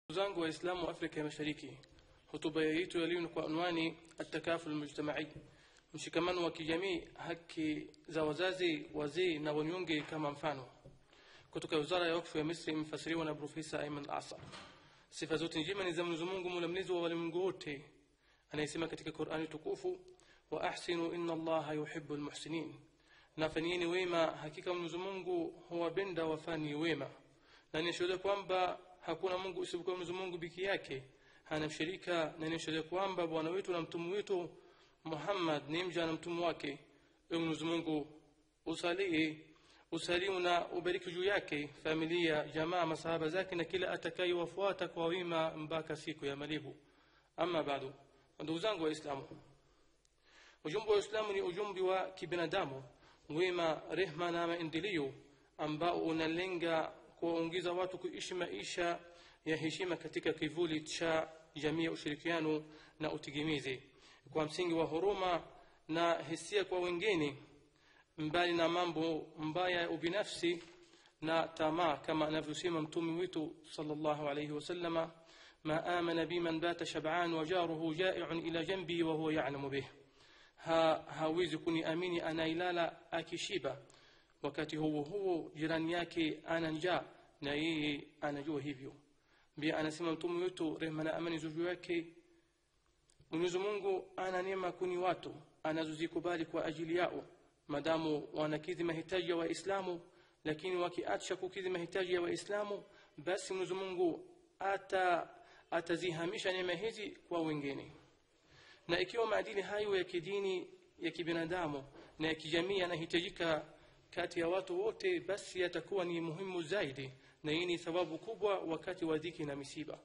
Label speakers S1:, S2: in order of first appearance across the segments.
S1: zangu waislamu wa afrika ya mashariki hotuba yetu ya leo ni kwa unwani atakaful mujtamai mshikamano wa kijamii haki za wazazi wazee na wanyonge kama mfano kutoka wizara ya wakfu ya misri imefasiriwa na profesa aiman asar sifa zote njema ni za mwenyezi mungu mola mlezi wa walimwengu wote anayesema katika qurani tukufu wa ahsinu inna allaha yuhibu lmuhsinin na fanyeni wema hakika mwenyezi mungu huwapenda wafani wema na nishuhudia kwamba hakuna mungu isipokuwa mwenyezi mungu peke yake hana mshirika na nishuhudia kwamba bwana wetu na mtume wetu muhammad ni mja na mtume wake ewe mwenyezi mungu usalie usalimu na ubariki juu yake familia jamaa masahaba zake na kila atakayewafuata kwa wema mpaka siku ya malipo ama bado ndugu zangu waislamu ujumbe wa uislamu ni ujumbe wa kibinadamu wema rehma na maendeleo ambao unalenga kuwaongoza watu kuishi maisha ya heshima katika kivuli cha jamii ya ushirikiano na utegemezi kwa msingi wa huruma na hisia kwa wengine mbali na mambo mbaya ya ubinafsi na tamaa kama anavyosema mtume wetu sallallahu alayhi wasallama ma amana bi man bata shab'an wa jaruhu ja'i'un ila janbi wa huwa ya'lamu bih ha hawezi kuniamini anailala akishiba wakati huo huo jirani yake ana njaa na yeye anajua hivyo pia anasema mtume wetu rehma na amani juu yake Mwenyezi Mungu ana neema kuni watu anazozikubali kwa ajili yao madamu wanakidhi mahitaji ya Waislamu lakini wakiacha kukidhi mahitaji ya Waislamu basi Mwenyezi Mungu ata atazihamisha neema hizi kwa wengine na ikiwa maadili hayo ya kidini ya kibinadamu na ya kijamii yanahitajika kati ya watu wote basi yatakuwa ni muhimu zaidi na hii ni sababu kubwa wakati wa dhiki na misiba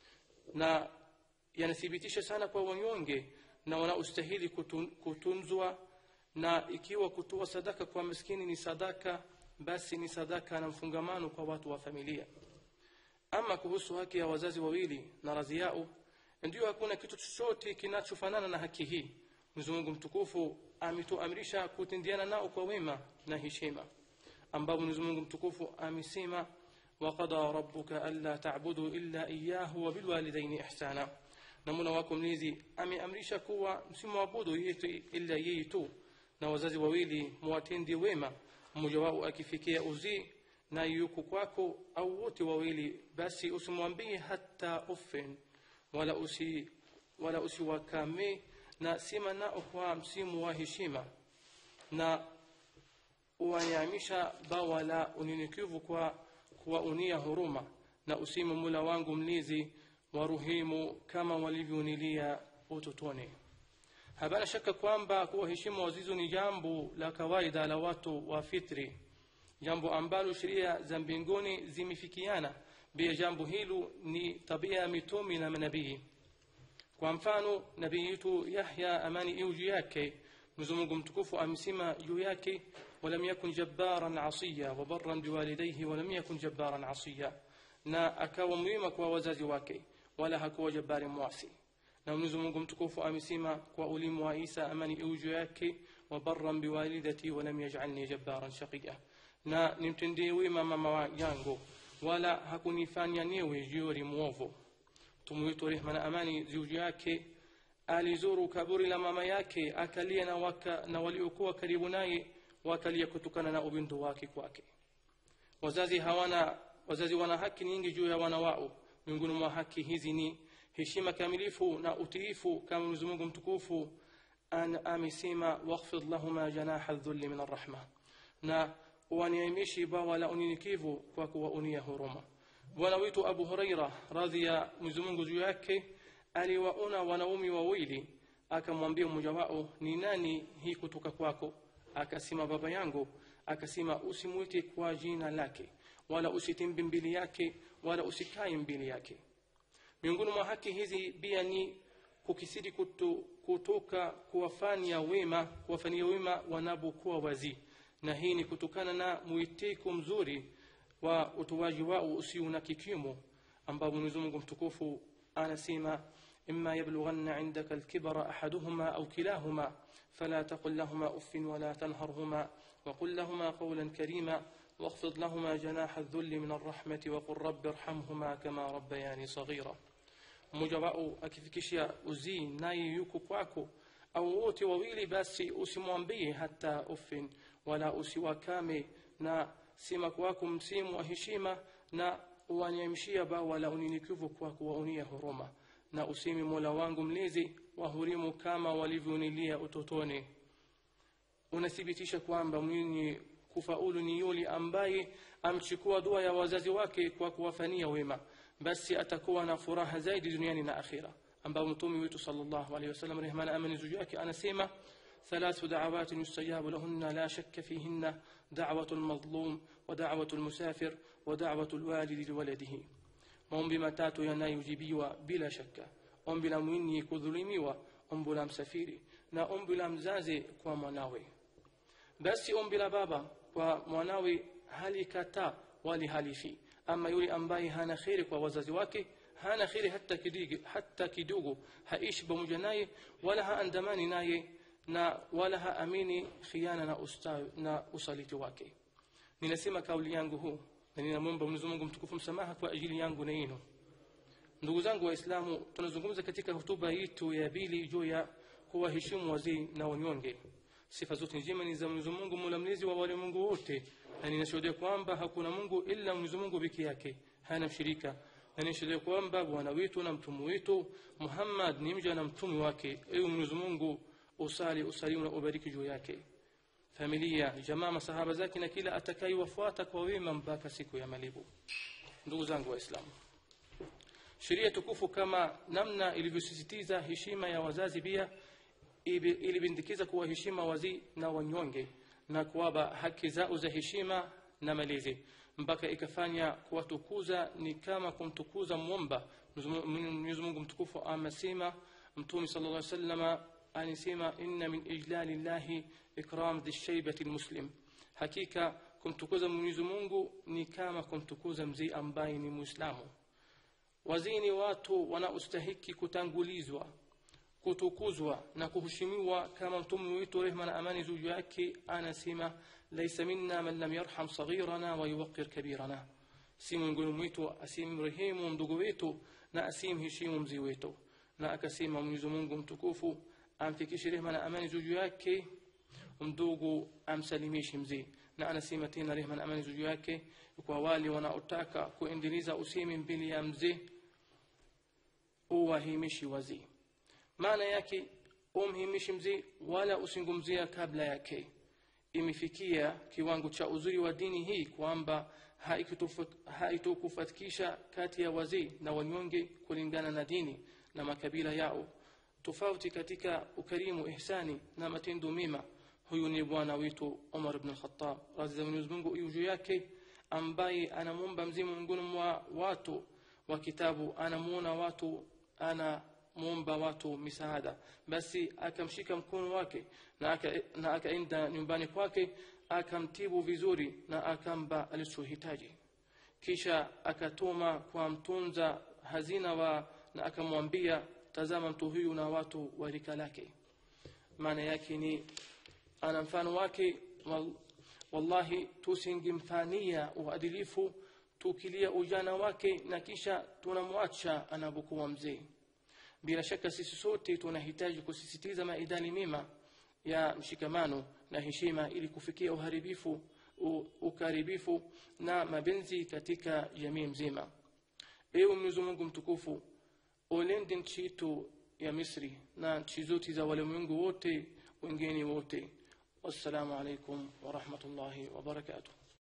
S1: na yanathibitisha sana kwa wanyonge na wanaostahili kutun, kutunzwa na ikiwa kutoa sadaka kwa maskini ni sadaka basi ni sadaka na mfungamano kwa watu wa familia ama kuhusu haki ya wazazi wawili na radhi yao ndio hakuna kitu chochote kinachofanana na haki hii Mwenyezi Mungu mtukufu ametuamrisha kutendiana nao kwa wema na heshima ambapo Mwenyezi Mungu mtukufu amesema وقضى ربك ألا تعبدوا إلا إياه وبالوالدين إحسانا na Mola wako mlezi ameamrisha kuwa msimwabudu yetu ila yeye tu na wazazi wawili muwatende wema mmoja wao akifikia uzii na yuko kwako au wote wawili basi usimwambie hata ufen wala usi wala usiwakame na sema nao kwa msimu wa heshima na uwanyamisha bawa la unyenyekevu kwa kuwaunia huruma na usime mula wangu mlizi waruhimu kama walivyonilia utotoni hapana shaka kwamba kuwaheshimu wazizi ni jambo la kawaida la watu wa fitri jambo ambalo sheria za mbinguni zimefikiana pia jambo hilo ni tabia ya mitume na manabii kwa mfano nabii yetu yahya amani iwe juu yake mwenyezi mungu mtukufu amesema juu yake ولم يكن جبارا عصيا وبرا بوالديه ولم يكن جبارا عصيا na akawa mwema kwa wazazi wake wala hakuwa jabari mwasi na mwenyezi mungu mtukufu amesema kwa ulimu wa isa amani iuju yake wa barran biwalidati walam yajalni jabbaran shaqiya na nimtendee wema mama yangu wala hakunifanya niwe jiori mwovu mtume wetu rehma na amani ziuju yake alizuru kaburi la mama yake akalia na, waka, na waliokuwa karibu naye wakalia kutokana na ubindu wake kwake wazazi hawana wazazi wana haki nyingi juu ya wana wao miongoni mwa haki hizi ni heshima kamilifu na utiifu kama mwenyezi mungu mtukufu amesema wakhfid lahuma janaha dhulli min arrahma na waniamishi bawa la unyenyekevu kwa kuwaunia huruma bwana wetu abu huraira radhi ya mwenyezi mungu juu yake aliwaona wanaume wawili akamwambia mmoja wao ni nani hii kutoka kwako akasema baba yangu akasema usimwite kwa jina lake wala usitimbi mbili yake wala usikae mbili yake miongoni mwa haki hizi pia ni kukisiri kutu, kutoka kuwafanya wema kuwafanyia wema wanapokuwa wazii na hii ni kutokana na mwitiko mzuri wa utoaji wao usio na kikimo ambao mwenyezi mungu mtukufu anasema إما يبلغن عندك الكبر أحدهما أو كلاهما فلا تقل لهما أف ولا تنهرهما وقل لهما قولا كريما واخفض لهما جناح الذل من الرحمة وقل رب ارحمهما كما ربياني صغيرا mmoja wao akifikisha uzii naye yuko kwako au wote wawili basi usimwambie hata ufin wala usiwakame na sima kwako msimu wa heshima na uwanyamshia bawa la unyenyekevu kwa kuwaunia huruma na usimi mola wangu mlezi wahurimu kama walivyonilia utotoni unathibitisha kwamba mwenye kufaulu ni yule ambaye amchukua dua ya wazazi wake kwa kuwafanyia wema basi atakuwa na furaha zaidi duniani na akhira ambao mtume wetu sallallahu alaihi wasallam rehmana amani juu yake anasema ثلاث دعوات يستجاب لهن لا شك فيهن دعوة المظلوم ودعوة المسافر ودعوة الوالد لولده maombi matatu yanayojibiwa bila shaka ombi la mwenye kudhulumiwa ombi la msafiri na ombi la mzazi kwa mwanawe basi ombi la baba kwa mwanawe halikataa wali halifi ama yule ambaye hana kheri kwa wazazi wake hana kheri hata kidogo hata kidogo haishi pamoja naye wala haandamani naye na wala haamini khiana na, ustawi, na usaliti wake ninasema kauli yangu huu na ninamwomba Mwenyezi Mungu mtukufu msamaha kwa ajili yangu na yenu ndugu zangu waislamu tunazungumza katika hotuba yetu ya pili juu ya kuwaheshimu wazee na wanyonge sifa zote njema ni za Mwenyezi Mungu Mola mlezi wa walimwengu wote na ninashuhudia kwamba hakuna Mungu ila Mwenyezi Mungu peke yake hana mshirika na ninashuhudia kwamba bwana wetu na mtume wetu Muhammad ni mja na mtume wake ewe Mwenyezi Mungu usali usalimu na ubariki juu yake familia jamaa masahaba zake na kila atakayewafuata kwa wema mpaka siku ya malipo ndugu zangu waislamu sheria tukufu kama namna ilivyosisitiza heshima ya wazazi pia ilibindikiza kuwaheshima wazee na wanyonge na kuwapa haki zao za heshima na malezi mpaka ikafanya kuwatukuza ni kama kumtukuza mwomba Mwenyezi Mungu mtukufu amesema mtume sallallahu alaihi wasallam anasema inna min ijlali llahi ikram dhi shaybati almuslim hakika kumtukuza Mwenyezi Mungu ni kama kumtukuza mzee ambaye ni muislamu wazee ni watu wanaostahiki kutangulizwa kutukuzwa na kuheshimiwa kama mtume wetu rehma na amani juu yake anasema laisa minna man lam yarham saghirana wa yuwaqqir kabirana si miongoni mwetu asimrehemu mdogo wetu na asimheshimu mzee wetu na akasema Mwenyezi Mungu mtukufu amfikishe rehma na amani juu yake mdogo amsalimishe mzee na anasema tena rehma na amani juu yake kwa wale wanaotaka kuendeleza usemi mbele ya mzee uwahimishi wazee maana yake umhimishi mzee wala usingumzia kabla yake imefikia kiwango cha uzuri wa dini hii kwamba haitokufatikisha kati ya wazee na wanyonge kulingana na dini na makabila yao tofauti katika ukarimu ihsani na matendo mema huyu ni bwana wetu Umar ibn al-Khattab radhi za Mwenyezi Mungu juu yake ambaye anamwomba mzee miongoni mwa watu wa kitabu anamuona watu ana muomba watu misaada basi akamshika mkono wake na aka, na akaenda nyumbani kwake akamtibu vizuri na akampa alichohitaji kisha akatuma kwa mtunza hazina wa na akamwambia tazama mtu huyu na watu wa rika lake maana yake ni ana mfano wake wal, wallahi tusingemfanyia uadilifu tukilia ujana wake na kisha tunamwacha anapokuwa mzee bila shaka sisi sote tunahitaji kusisitiza maidani mema ya mshikamano na heshima ili kufikia uharibifu ukaribifu na mapenzi katika jamii mzima ewe mwenyezi mungu mtukufu ulinde nchi yetu ya misri na nchi zote za walimwengu wote wengine wote wassalamu alaikum warahmatullahi wabarakatuh